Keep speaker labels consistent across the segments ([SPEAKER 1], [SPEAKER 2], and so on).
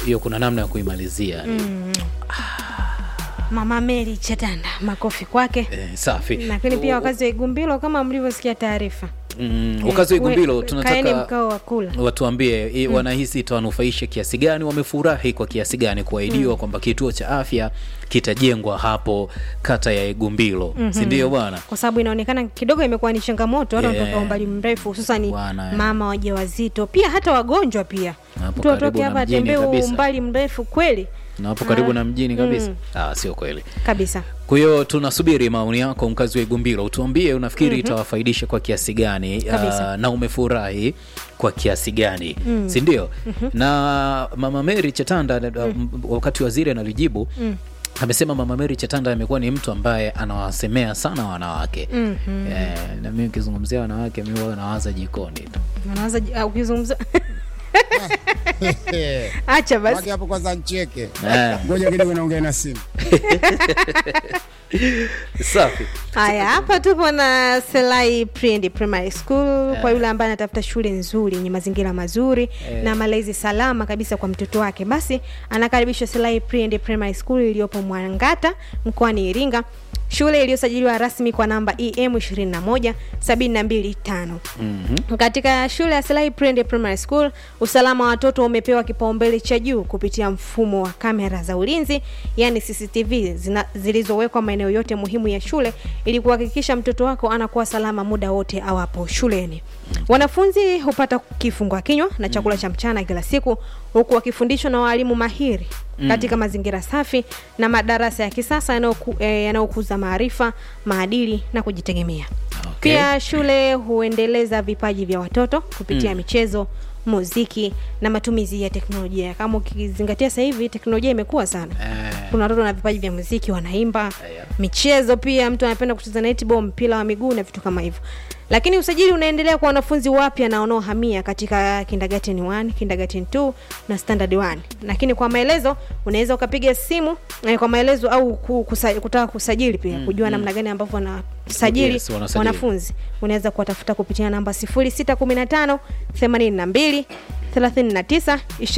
[SPEAKER 1] hiyo kuna namna ya kuimalizia
[SPEAKER 2] Mama Mary Chatanda, makofi kwake.
[SPEAKER 1] eh, safi
[SPEAKER 2] Lakini pia wakazi wa Igumbilo kama mlivyosikia taarifa,
[SPEAKER 1] mm, wakazi wa Igumbilo
[SPEAKER 2] we- kaeni
[SPEAKER 1] tunataka
[SPEAKER 2] mkao wa kula.
[SPEAKER 1] watuambie i- wanahisi itawanufaisha kiasi gani, wamefurahi kwa kiasi gani kuahidiwa kwamba kituo cha afya kitajengwa hapo kata ya Igumbilo, si ndio bwana?
[SPEAKER 2] kwa sababu inaonekana kidogo imekuwa ni changamoto watu
[SPEAKER 1] Yeah.
[SPEAKER 2] wanatoka umbali mrefu hususani
[SPEAKER 1] Bwana, eh.
[SPEAKER 2] mama wajawazito pia hata wagonjwa pia
[SPEAKER 1] Hapo
[SPEAKER 2] mtu atoke
[SPEAKER 1] karibu
[SPEAKER 2] hapa
[SPEAKER 1] na mjini
[SPEAKER 2] atembee
[SPEAKER 1] kabisa.
[SPEAKER 2] umbali mrefu kweli
[SPEAKER 1] na hapo karibu
[SPEAKER 2] Ah,
[SPEAKER 1] na mjini kabisa
[SPEAKER 2] mm.
[SPEAKER 1] ah, sio kweli.
[SPEAKER 2] kabisa
[SPEAKER 1] Kwa hiyo tunasubiri maoni yako, mkazi wa Igumbilo, utuambie unafikiri itawafaidisha kwa kiasi gani
[SPEAKER 2] Kabisa.
[SPEAKER 1] ah, na umefurahi kwa kiasi gani, si ndio? Na mama Mary Chatanda ah, m- wakati waziri analijibu amesema mama Mary Chatanda amekuwa ni mtu ambaye anawasemea sana wanawake eh, na mimi ukizungumzia wanawake mimi huwa nawaza jikoni tu
[SPEAKER 2] Unaanza ah, ukizungumza acha basi
[SPEAKER 3] Wake hapo kwanza ncheke.
[SPEAKER 1] Eh,
[SPEAKER 3] Ngoja kidogo naongea na simu.
[SPEAKER 1] safi
[SPEAKER 2] haya hapa tupo na Selai Pre and Primary School kwa yule ambaye anatafuta shule nzuri yenye mazingira mazuri na malezi salama kabisa kwa mtoto wake basi anakaribishwa Selai Pre and Primary School iliyopo Mwangata mkoani Iringa shule iliyosajiliwa rasmi kwa namba em 21 725 katika shule ya Selai Pre and Primary School usalama wa watoto umepewa kipaumbele cha juu kupitia mfumo wa kamera za ulinzi yani CCTV zina- zilizowekwa maeneo yote muhimu ya shule ili kuhakikisha mtoto wako anakuwa salama muda wote awapo shuleni. Wanafunzi hupata kifungua kinywa na chakula cha mchana kila siku huku wakifundishwa na walimu mahiri katika mazingira safi na madarasa ya kisasa yanayoku- eh, yanayokuza maarifa, maadili na kujitegemea.
[SPEAKER 1] Okay.
[SPEAKER 2] Pia shule huendeleza vipaji vya watoto kupitia michezo, muziki na matumizi ya teknolojia. Kama ukizingatia sasa hivi teknolojia imekuwa sana.
[SPEAKER 1] eh,
[SPEAKER 2] Kuna watoto na vipaji vya muziki wanaimba,
[SPEAKER 1] Yeah.
[SPEAKER 2] michezo pia, mtu anapenda kucheza netball, mpira wa miguu na vitu kama hivyo. Lakini usajili unaendelea kwa wanafunzi wapya na wanaohamia katika kindergarten 1, kindergarten 2 na standard 1. Lakini kwa maelezo unaweza ukapiga simu eh, kwa maelezo au ku- kusa, kutaka kusajili pia kujua namna gani ambavyo wanasajili
[SPEAKER 1] Yes, wanasajili.
[SPEAKER 2] wanafunzi unaweza kuwatafuta kupitia namba 0615 82 39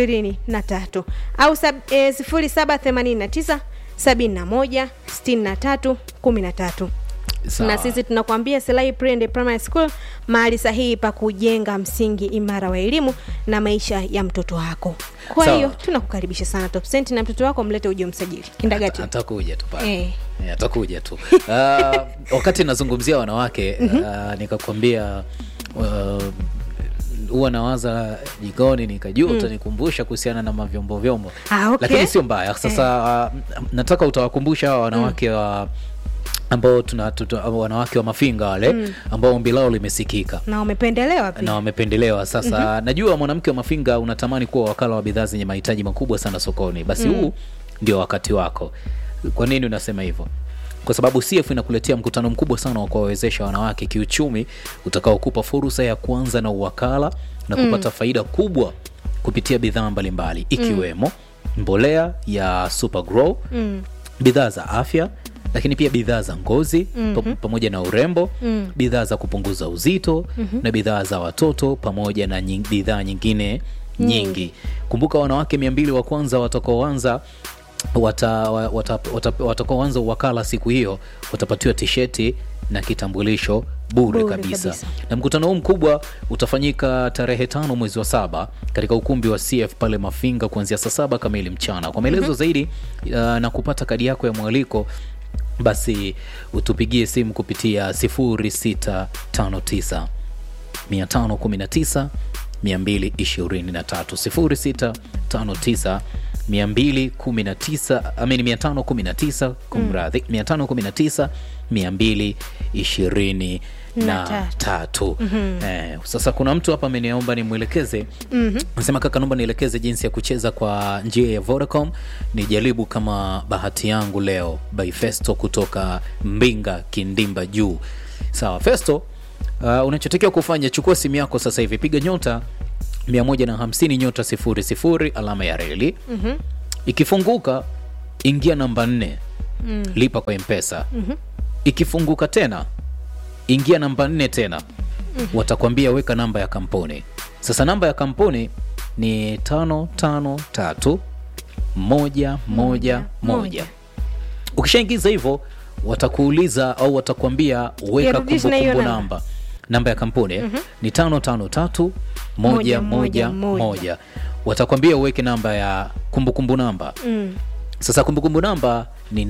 [SPEAKER 2] 23 au sab, e, 0789 71 63 13
[SPEAKER 1] sawa.
[SPEAKER 2] na sisi tunakuambia Selai Pre and Primary School, mahali sahihi pa kujenga msingi imara wa elimu na maisha ya mtoto wako. Kwa
[SPEAKER 1] Sawa.
[SPEAKER 2] hiyo tunakukaribisha sana Top Cent na mtoto wako mlete uje msajili kindergarten.
[SPEAKER 1] atakuja tu pale
[SPEAKER 2] Eh.
[SPEAKER 1] Eh, atakuja tu uh, wakati nazungumzia wanawake uh, nikakwambia uh, huwa nawaza jikoni nikajua utanikumbusha kuhusiana na mavyombo vyombo
[SPEAKER 2] Ah, okay.
[SPEAKER 1] lakini sio mbaya sasa uh, nataka utawakumbusha hawa wanawake wa ambao tuna, tuta, wanawake wa mafinga wale ambao ombi lao limesikika
[SPEAKER 2] Na umependelewa pia.
[SPEAKER 1] na wamependelewa sasa najua mwanamke wa mafinga unatamani kuwa wakala wa bidhaa zenye mahitaji makubwa sana sokoni basi huu ndio wakati wako kwa nini unasema hivyo kwa sababu CF inakuletea mkutano mkubwa sana wa kuwawezesha wanawake kiuchumi utakaokupa fursa ya kuanza na uwakala na kupata faida kubwa kupitia bidhaa mbalimbali ikiwemo mbolea ya Super Grow bidhaa za afya lakini pia bidhaa za ngozi pa- pamoja na urembo bidhaa za kupunguza uzito na bidhaa za watoto pamoja na nying, bidhaa nyingine nyingi kumbuka wanawake mia mbili wa kwanza watakaoanza wata, wata, wata, watakaoanza uwakala siku hiyo watapatiwa tisheti na kitambulisho bure,
[SPEAKER 2] Bure
[SPEAKER 1] kabisa.
[SPEAKER 2] kabisa.
[SPEAKER 1] na mkutano huu mkubwa utafanyika tarehe tano mwezi wa saba katika ukumbi wa CF pale Mafinga kuanzia saa saba kamili mchana. Kwa maelezo zaidi uh, na kupata kadi yako ya mwaliko basi utupigie simu kupitia 0659 519 223 0659 219 amini 519 kumradhi 519 220 na tatu eh, sasa kuna mtu hapa ameniomba nimwelekeze nasema kaka naomba nielekeze jinsi ya kucheza kwa njia ya Vodacom nijaribu kama bahati yangu leo by Festo kutoka Mbinga Kindimba juu sawa Festo uh, unachotakiwa kufanya chukua simu yako sasa hivi piga nyota 150 nyota 00 alama ya reli ikifunguka ingia namba 4 lipa kwa mpesa ikifunguka tena ingia namba nne tena watakwambia weka namba ya kampuni sasa namba ya kampuni ni tano tano tatu moja moja moja ukishaingiza hivyo watakuuliza au watakwambia weka
[SPEAKER 2] Irudishe na hiyo
[SPEAKER 1] kumbukumbu
[SPEAKER 2] namba.
[SPEAKER 1] namba namba ya kampuni mm ni tano tano tatu moja
[SPEAKER 2] Moja,
[SPEAKER 1] moja
[SPEAKER 2] moja,
[SPEAKER 1] moja watakwambia uweke namba ya kumbukumbu namba
[SPEAKER 2] mm.
[SPEAKER 1] sasa kumbukumbu namba ni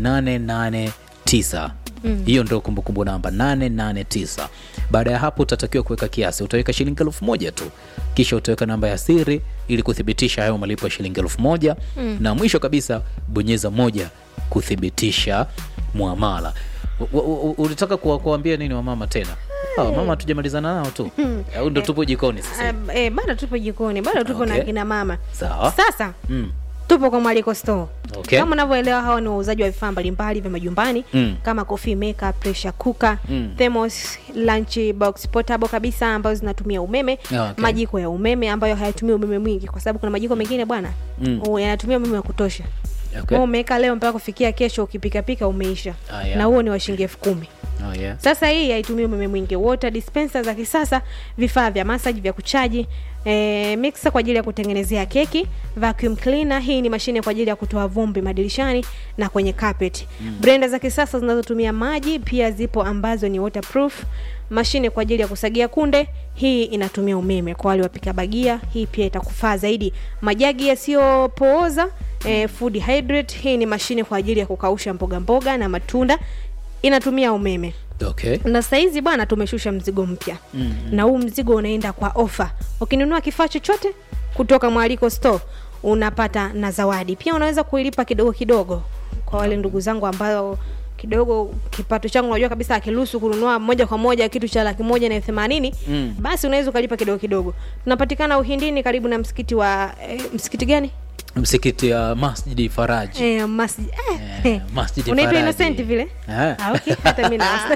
[SPEAKER 1] 889 hiyo ndio kumbukumbu namba 889 baada ya hapo utatakiwa kuweka kiasi utaweka shilingi elfu moja tu kisha utaweka namba ya siri ili kuthibitisha hayo malipo ya shilingi elfu moja na mwisho kabisa bonyeza moja kuthibitisha muamala U- u- u- ulitaka kuwa- kuwaambia nini wamama tena Ah, mama hatujamalizana nao tu au ndo tupo jikoni sasa hivi?
[SPEAKER 2] Uh, eh, bado tupo jikoni bado tupo na
[SPEAKER 1] Okay.
[SPEAKER 2] kina mama
[SPEAKER 1] Sawa.
[SPEAKER 2] sasa
[SPEAKER 1] Mm.
[SPEAKER 2] tupo kwa mwaliko store
[SPEAKER 1] Okay.
[SPEAKER 2] kama unavyoelewa hawa ni wauzaji wa vifaa mbalimbali vya majumbani
[SPEAKER 1] Mm.
[SPEAKER 2] kama coffee maker pressure cooker
[SPEAKER 1] Mm.
[SPEAKER 2] thermos lunch box portable kabisa ambazo zinatumia umeme
[SPEAKER 1] Ah, okay.
[SPEAKER 2] majiko ya umeme ambayo hayatumii umeme mwingi kwa sababu kuna majiko mengine bwana
[SPEAKER 1] Mm.
[SPEAKER 2] u- yanatumia umeme wa kutosha
[SPEAKER 1] Okay.
[SPEAKER 2] Wewe umeweka leo mpaka kufikia kesho ukipikapika umeisha
[SPEAKER 1] Ah, yeah.
[SPEAKER 2] na huo ni wa shilingi elfu kumi
[SPEAKER 1] Oh, yeah.
[SPEAKER 2] sasa hii haitumii umeme mwingi water dispenser za kisasa vifaa vya massage vya kuchaji E, mixer kwa ajili ya kutengenezea keki vacuum cleaner hii ni mashine kwa ajili ya kutoa vumbi madirishani na kwenye carpet mm. blender za kisasa zinazotumia maji pia zipo ambazo ni waterproof mashine kwa ajili ya kusagia kunde hii inatumia umeme kwa wale wapika bagia hii pia itakufaa zaidi majagi yasiyopooza e, food hydrate hii ni mashine kwa ajili ya kukausha mboga mboga na matunda inatumia umeme
[SPEAKER 1] Okay.
[SPEAKER 2] na saizi bwana tumeshusha mzigo mpya mm, na huu mzigo unaenda kwa ofa ukinunua kifaa chochote kutoka mwaliko store unapata na zawadi pia unaweza kuilipa kidogo kidogo kwa wale ndugu zangu ambao kidogo kipato changu unajua kabisa akiruhusu kununua moja kwa moja kitu cha laki moja na elfu themanini
[SPEAKER 1] Mm.
[SPEAKER 2] basi unaweza ukalipa kidogo kidogo tunapatikana uhindini karibu na msikiti wa eh, msikiti gani
[SPEAKER 1] msikiti ya masjidi faraji
[SPEAKER 2] eh, masjid, eh,
[SPEAKER 1] Eh,
[SPEAKER 2] eh.
[SPEAKER 1] Masjidi
[SPEAKER 2] unaitwa
[SPEAKER 1] Faraji.
[SPEAKER 2] innocent vile
[SPEAKER 1] Eh.
[SPEAKER 2] Ah, okay. Hata mimi na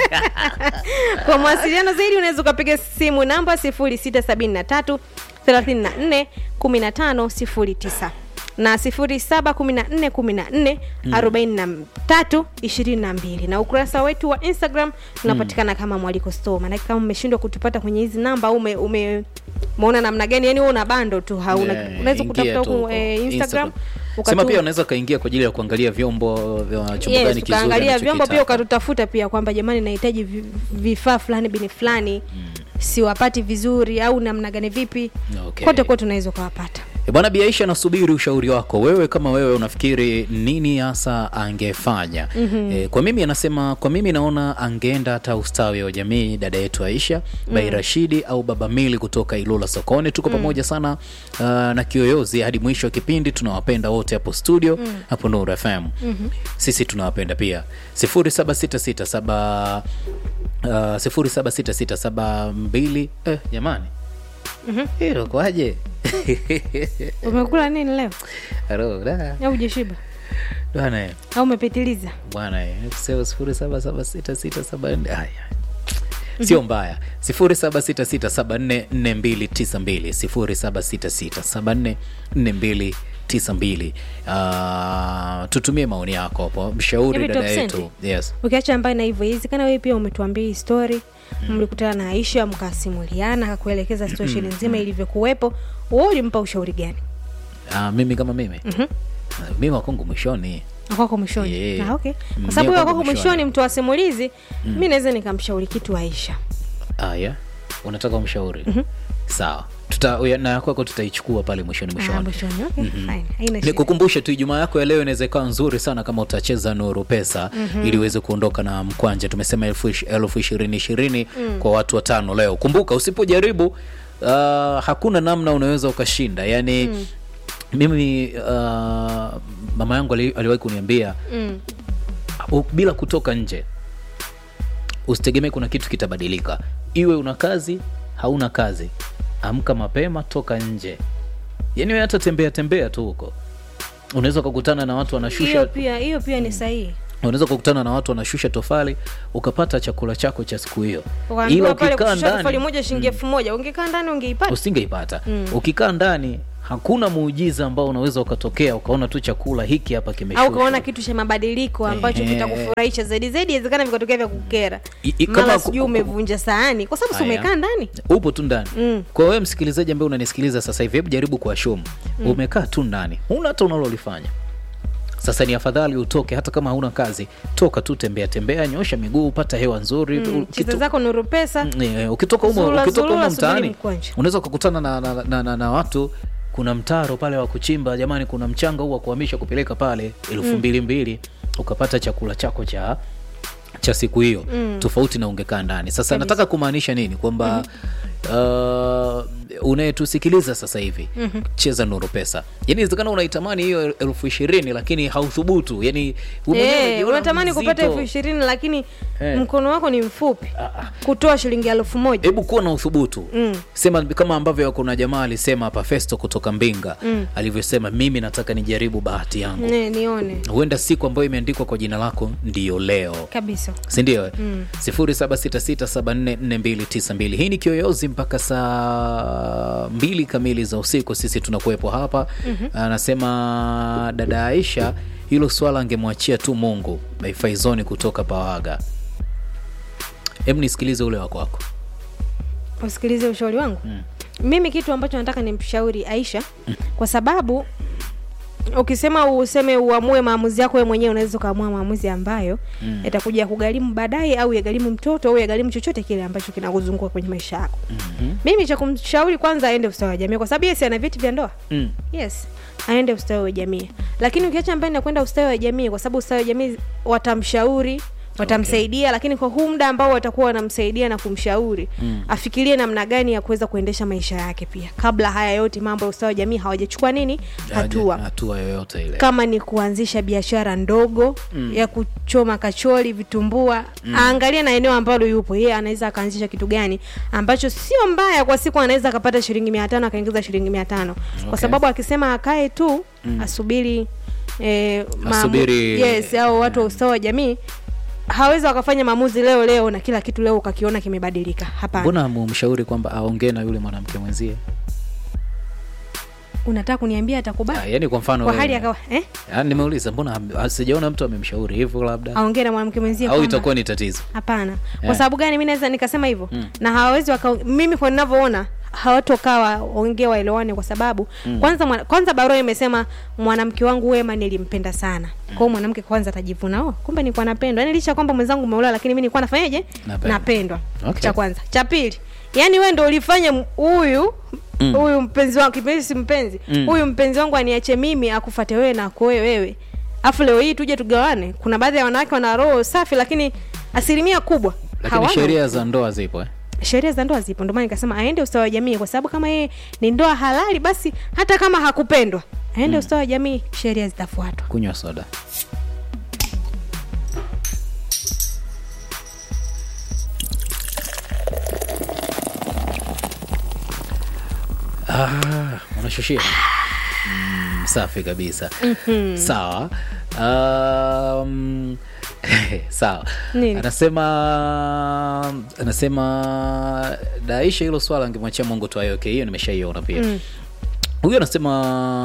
[SPEAKER 2] kwa mawasiliano zaidi unaweza ukapiga simu namba 0673 34 15 09 na 0714 14 43 22 na ukurasa wetu wa instagram tunapatikana kama mwaliko store maanake kama umeshindwa kutupata kwenye hizi namba au ume, ume umeona namna gani yani wewe una bando tu hauna
[SPEAKER 1] Yeah,
[SPEAKER 2] unaweza
[SPEAKER 1] ingia
[SPEAKER 2] kutafuta
[SPEAKER 1] tu
[SPEAKER 2] huku
[SPEAKER 1] huko
[SPEAKER 2] eh, instagram
[SPEAKER 1] sema
[SPEAKER 2] ukatu-
[SPEAKER 1] pia unaweza ukaingia kwa ajili ya kuangalia vyombo vya chombo
[SPEAKER 2] yes,
[SPEAKER 1] gani kizuri
[SPEAKER 2] tukaangalia vyombo pia
[SPEAKER 1] anachokitaka.
[SPEAKER 2] ukatutafuta pia kwamba jamani nahitaji vi- vifaa fulani bini fulani siwapati vizuri au namna gani vipi
[SPEAKER 1] Okay.
[SPEAKER 2] kote kote unaweza ukawapata
[SPEAKER 1] E bwana Biaisha, nasubiri ushauri wako. Wewe kama wewe unafikiri nini hasa angefanya? mm-hmm. E, kwa mimi anasema, kwa mimi naona angeenda hata ustawi wa jamii, dada yetu Aisha mm. Bai Rashidi au Baba Mili kutoka Ilula sokoni. Tuko pamoja sana uh, na Kiyoyozi hadi mwisho wa kipindi. Tunawapenda wote hapo studio mm. hapo Nuru FM mm-hmm. Sisi tunawapenda pia 0766 uh, 076672 eh, jamani mm-hmm. hilo kwaje?
[SPEAKER 2] umekula nini leo
[SPEAKER 1] Halo, da.
[SPEAKER 2] au ujashiba
[SPEAKER 1] Bwana eh,
[SPEAKER 2] au umepitiliza
[SPEAKER 1] bwana eh, sio sifuri saba saba sita sita saba nne haya sio mbaya sifuri saba sita sita saba nne nne mbili tisa mbili sifuri saba sita sita saba nne nne mbili tisa mbili Ah, tutumie maoni yako hapo mshauri
[SPEAKER 2] Hivi
[SPEAKER 1] dada
[SPEAKER 2] top
[SPEAKER 1] yetu
[SPEAKER 2] senti?
[SPEAKER 1] yes
[SPEAKER 2] ukiacha mbali na hivyo iwezekana wewe pia umetuambia hii story mlikutana na aisha mkasimuliana akakuelekeza situation nzima ilivyokuwepo wewe ulimpa ushauri gani
[SPEAKER 1] Ah, mimi kama mimi
[SPEAKER 2] Mhm.
[SPEAKER 1] Ah, mimi wakongo mwishoni
[SPEAKER 2] kwako mwishoni
[SPEAKER 1] Yeah.
[SPEAKER 2] Ah, okay.
[SPEAKER 1] Mm,
[SPEAKER 2] kwa sababu
[SPEAKER 1] mimi
[SPEAKER 2] huyo
[SPEAKER 1] kwako
[SPEAKER 2] kwako
[SPEAKER 1] mwishoni.
[SPEAKER 2] mwishoni mtu wa simulizi mi naweza nikamshauri kitu aisha
[SPEAKER 1] ah, yeah? unataka umshauri sawa tuta uya- na ya kwako tutaichukua pale mwishoni
[SPEAKER 2] Ah,
[SPEAKER 1] mwishoni
[SPEAKER 2] mwishoni okay, fine. Haina shida.
[SPEAKER 1] nikukumbushe tu ijumaa yako ya leo inaweza ikawa nzuri sana kama utacheza nuru pesa mm-hmm. ili uweze kuondoka na mkwanja tumesema elfu ish- elfu ishirini ishirini mm. kwa watu watano leo kumbuka usipojaribu uh, hakuna namna unaweza ukashinda yaani mm. mimi uh, mama yangu ali- aliwahi kuniambia
[SPEAKER 2] Mm.
[SPEAKER 1] u- bila kutoka nje usitegemee kuna kitu kitabadilika iwe una kazi hauna kazi amka mapema toka nje yaani wewe hata tembea tembea tu huko unaweza ukakutana na watu
[SPEAKER 2] hiyo
[SPEAKER 1] wanashusha
[SPEAKER 2] pia hiyo pia ni sahihi
[SPEAKER 1] unaweza ukakutana na watu wanashusha tofali ukapata chakula chako cha siku hiyo
[SPEAKER 2] ukaambiwa pale
[SPEAKER 1] ukikaa
[SPEAKER 2] kushusha tofali
[SPEAKER 1] ndani
[SPEAKER 2] moja shilingi elfu moja ungekaa ndani ungeipata
[SPEAKER 1] usingeipata ukikaa ndani hakuna muujiza ambao unaweza ukatokea ukaona tu chakula hiki hapa
[SPEAKER 2] au
[SPEAKER 1] kimeshushwa
[SPEAKER 2] ukaona kitu cha mabadiliko ambacho
[SPEAKER 1] Ehe.
[SPEAKER 2] kitakufurahisha zaidi zaidi inawezekana vikatokea vya kukera
[SPEAKER 1] I- i- kama
[SPEAKER 2] mara
[SPEAKER 1] ku-
[SPEAKER 2] sijui
[SPEAKER 1] ku-
[SPEAKER 2] umevunja sahani kwa sababu si
[SPEAKER 1] Haya.
[SPEAKER 2] umekaa ndani
[SPEAKER 1] upo tu ndani
[SPEAKER 2] Mm.
[SPEAKER 1] kwa wewe msikilizaji ambaye unanisikiliza sasa hivi hebu jaribu kuashumu umekaa tu ndani huna hata unalolifanya sasa ni afadhali utoke hata kama hauna kazi toka tu tembea tembea nyosha miguu pata hewa nzuri
[SPEAKER 2] mm.
[SPEAKER 1] Kitu-
[SPEAKER 2] chiza zako nuru pesa
[SPEAKER 1] Mm, eh, ukitoka humo
[SPEAKER 2] Zurura,
[SPEAKER 1] ukitoka
[SPEAKER 2] zurura,
[SPEAKER 1] humo
[SPEAKER 2] subiri
[SPEAKER 1] mtaani
[SPEAKER 2] mkwanja.
[SPEAKER 1] unaweza ukakutana na, na, na, na, na watu kuna mtaro pale wa kuchimba jamani kuna mchanga huu wa kuhamisha kupeleka pale elfu mbili mbili ukapata chakula chako cha cha siku hiyo mm. tofauti na ungekaa ndani sasa
[SPEAKER 2] Kabisa.
[SPEAKER 1] nataka kumaanisha nini kwamba uh, unayetusikiliza sasa hivi mm-hmm. cheza nuru pesa yani inawezekana unaitamani hiyo elfu ishirini lakini hauthubutu yani wewe mwenyewe
[SPEAKER 2] Eh,
[SPEAKER 1] unajiona
[SPEAKER 2] unatamani kupata
[SPEAKER 1] mzito.
[SPEAKER 2] elfu ishirini lakini
[SPEAKER 1] Eh.
[SPEAKER 2] mkono wako ni mfupi
[SPEAKER 1] Ah, ah.
[SPEAKER 2] kutoa shilingi elfu moja
[SPEAKER 1] hebu kuwa na uthubutu
[SPEAKER 2] Mm.
[SPEAKER 1] sema kama ambavyo kuna jamaa alisema hapa festo kutoka mbinga
[SPEAKER 2] Mm.
[SPEAKER 1] alivyosema mimi nataka nijaribu bahati yangu
[SPEAKER 2] Ne, nione
[SPEAKER 1] huenda siku ambayo imeandikwa kwa jina lako ndiyo leo
[SPEAKER 2] kabisa
[SPEAKER 1] sindio
[SPEAKER 2] Mm.
[SPEAKER 1] 0766744292 hii ni kiyoyozi mpaka saa mbili kamili za usiku sisi tunakuwepo hapa anasema dada aisha hilo swala angemwachia tu mungu maifaizoni kutoka pawaga hebu nisikilize ule wako wako
[SPEAKER 2] usikilize ushauri wangu
[SPEAKER 1] Mm.
[SPEAKER 2] mimi kitu ambacho nataka nimshauri aisha kwa sababu ukisema useme uamue maamuzi yako wewe mwenyewe unaweza ukaamua maamuzi ambayo
[SPEAKER 1] Mm.
[SPEAKER 2] yatakuja kugharimu baadaye au yagharimu mtoto au yagharimu chochote kile ambacho kinakuzunguka kwenye maisha yako
[SPEAKER 1] Mhm.
[SPEAKER 2] mimi cha kumshauri kwanza aende ustawi wa jamii kwa sababu yesi ana vyeti vya ndoa
[SPEAKER 1] Mm.
[SPEAKER 2] yes aende ustawi wa jamii lakini ukiacha mbali na kwenda ustawi wa jamii kwa sababu ustawi wa jamii watamshauri watamsaidia lakini kwa huu muda ambao watakuwa wanamsaidia na kumshauri
[SPEAKER 1] Mm.
[SPEAKER 2] afikirie namna gani ya kuweza kuendesha maisha yake pia kabla haya yote mambo ya ustawi wa jamii hawajachukua nini hatua
[SPEAKER 1] hatua yoyote ile
[SPEAKER 2] kama ni kuanzisha biashara ndogo mm. ya kuchoma kachori vitumbua mm. aangalie na eneo ambalo yupo yeye anaweza akaanzisha kitu gani ambacho sio mbaya kwa siku anaweza akapata shilingi mia tano akaingiza shilingi mia tano
[SPEAKER 1] Okay.
[SPEAKER 2] kwa sababu akisema akae tu mm. asubiri eh, maamu-
[SPEAKER 1] Asubiri-
[SPEAKER 2] yes au watu wa ustawi wa jamii hawezi wakafanya maamuzi leo leo na kila kitu leo ukakiona kimebadilika hapana
[SPEAKER 1] mbona mumshauri kwamba aongee na yule mwanamke mwenzie
[SPEAKER 2] unataka kuniambia atakubali
[SPEAKER 1] Ah, yaani kwa mfano
[SPEAKER 2] kwa
[SPEAKER 1] wewe-
[SPEAKER 2] hali akawa eh?
[SPEAKER 1] Ah, nimeuliza mbona ham- sijaona mtu amemshauri hivyo labda
[SPEAKER 2] aongee na mwanamke mwenzie
[SPEAKER 1] au
[SPEAKER 2] kwamba-
[SPEAKER 1] itakuwa ni tatizo
[SPEAKER 2] hapana
[SPEAKER 1] Eh.
[SPEAKER 2] kwa sababu gani mi naweza nikasema hivyo na hawawezi waka mimi kwa ninavyoona hawatokaa waongee waelewane kwa sababu kwanza mwana, kwanza barua imesema mwanamke wangu wema nilimpenda sana kwa hiyo mwanamke kwanza atajivuna oh, kumbe nilikuwa napendwa yani licha ya kwamba mwenzangu umeolewa lakini mi nilikuwa nafanyaje
[SPEAKER 1] Napendwa.
[SPEAKER 2] napendwa
[SPEAKER 1] Okay.
[SPEAKER 2] cha kwanza cha pili yani wewe ndo ulifanya m- huyu
[SPEAKER 1] Mm.
[SPEAKER 2] huyu mpenzi wangu kipenzi si mpenzi
[SPEAKER 1] Mm.
[SPEAKER 2] huyu mpenzi wangu aniache mimi akufate wewe na akuoe wewe afu leo hii tuje tugawane kuna baadhi ya wanawake wana roho safi lakini asilimia kubwa
[SPEAKER 1] lakini
[SPEAKER 2] hawana.
[SPEAKER 1] sheria za ndoa zipo eh?
[SPEAKER 2] sheria za ndoa zipo ndio maana nikasema aende ustawi wa jamii kwa sababu kama yeye ni ndoa halali basi hata kama hakupendwa aende ustawi wa jamii sheria zitafuatwa
[SPEAKER 1] kunywa soda ah, unashushia mm, safi kabisa mm-hmm. sawa um, sawa
[SPEAKER 2] Nini?
[SPEAKER 1] anasema anasema daisha hilo swala angemwachia mungu tu ayoke hiyo nimeshaiona pia
[SPEAKER 2] Mm.
[SPEAKER 1] huyu anasema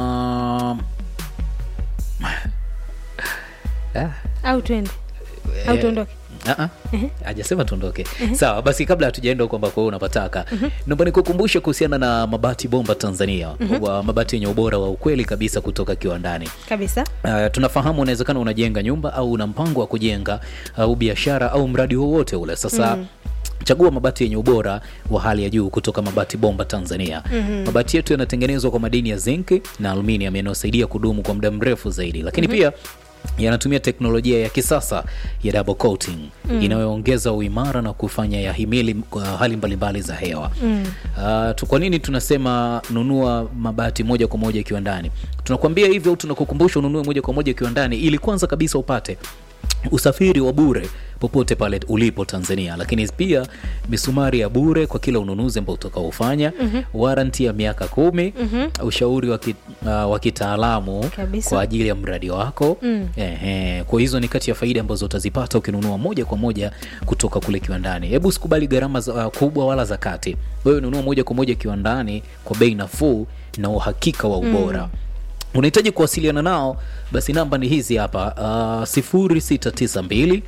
[SPEAKER 1] ah,
[SPEAKER 2] au twende au
[SPEAKER 1] eh,
[SPEAKER 2] tuondoke
[SPEAKER 1] ah, ah. hajasema tuondoke sawa basi kabla hatujaenda huko ambako wewe unapataka naomba nikukumbushe kuhusiana na mabati bomba tanzania wa mabati yenye ubora wa ukweli kabisa kutoka kiwandani
[SPEAKER 2] kabisa
[SPEAKER 1] Uh, tunafahamu unawezekana unajenga nyumba au una mpango wa kujenga au biashara au mradi wowote ule sasa mm. chagua mabati yenye ubora wa hali ya juu kutoka mabati bomba tanzania mm-hmm. mabati yetu yanatengenezwa kwa madini ya zinki na aluminium yanayosaidia kudumu kwa muda mrefu zaidi lakini mm-hmm. pia yanatumia teknolojia ya kisasa ya double coating mm. inayoongeza uimara na kufanya yahimili uh, hali mbalimbali za hewa mm. uh, tu, kwa nini tunasema nunua mabati moja kwa moja kiwandani tunakwambia hivyo au tunakukumbusha ununue moja kwa moja kiwandani ili kwanza kabisa upate usafiri wa bure popote pale ulipo tanzania lakini pia misumari ya bure kwa kila ununuzi ambao utakaofanya mm-hmm. waranti ya miaka kumi mm-hmm. ushauri wa ki- uh, wa kitaalamu
[SPEAKER 2] Kabisa.
[SPEAKER 1] kwa ajili ya mradi wako mm. Ehe, kwa hizo ni kati ya faida ambazo utazipata ukinunua moja kwa moja kutoka kule kiwandani hebu usikubali gharama za, uh, kubwa wala za kati wewe nunua moja kwa moja kiwandani kwa bei nafuu na uhakika wa ubora unahitaji kuwasiliana nao basi namba ni hizi hapa uh, 0692